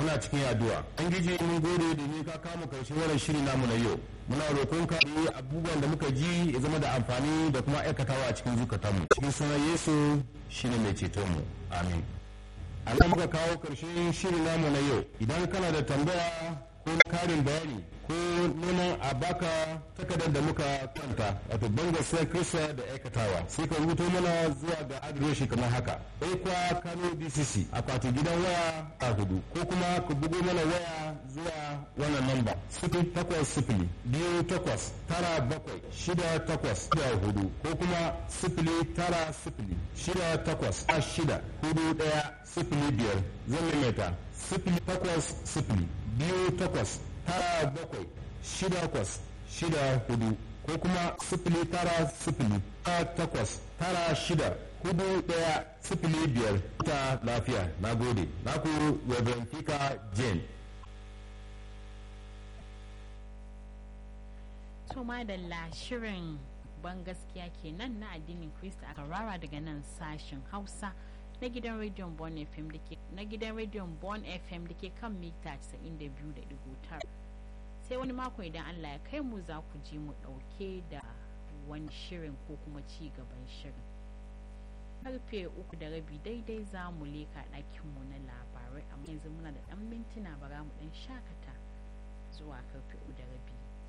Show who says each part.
Speaker 1: mana cikin addu'a an gije mun gode da ni ka kama karshen wannan shiri namu na yau muna roƙon ka yi abubuwan da muka ji ya zama da amfani da kuma aikatawa a cikin zukatanmu cikin sunan yesu shine mai ceton mu amin Allah muka kawo karshen shirin namu na yau idan kana da tambaya ko karin bayani ko neman a baka takardar da muka kanta wato banga sai kirista da aikatawa sai ka rubuto mana zuwa ga adireshi kamar haka ekwa kano dcc akwati gidan waya a hudu ko kuma ku bugo mana waya zuwa wannan namba sifili takwas sifili biyu takwas tara bakwai shida takwas da hudu ko kuma sifili tara sifili shida takwas a shida hudu daya sifili biyar zan maimaita sifili takwas sifili biyu takwas tara bakwai shida takwas shida hudu ko kuma sifili tara sifili tara takwas tara shida hudu daya sifili biyar ta lafiya na gode na ku reverend fika jane
Speaker 2: to madalla shirin ban gaskiya kenan na addinin Kirista a karara daga nan sashen Hausa na gidan rediyon Bon FM dake na gidan rediyon Bon FM dake kan mita 92.9 sai wani mako idan Allah ya kai mu za ku ji mu dauke da wani shirin ko kuma ci gaban shirin karfe uku da rabi daidai za mu leka ɗakinmu na labarai amma yanzu muna da ɗan mintuna bara mu ɗan shakata zuwa karfe uku da rabi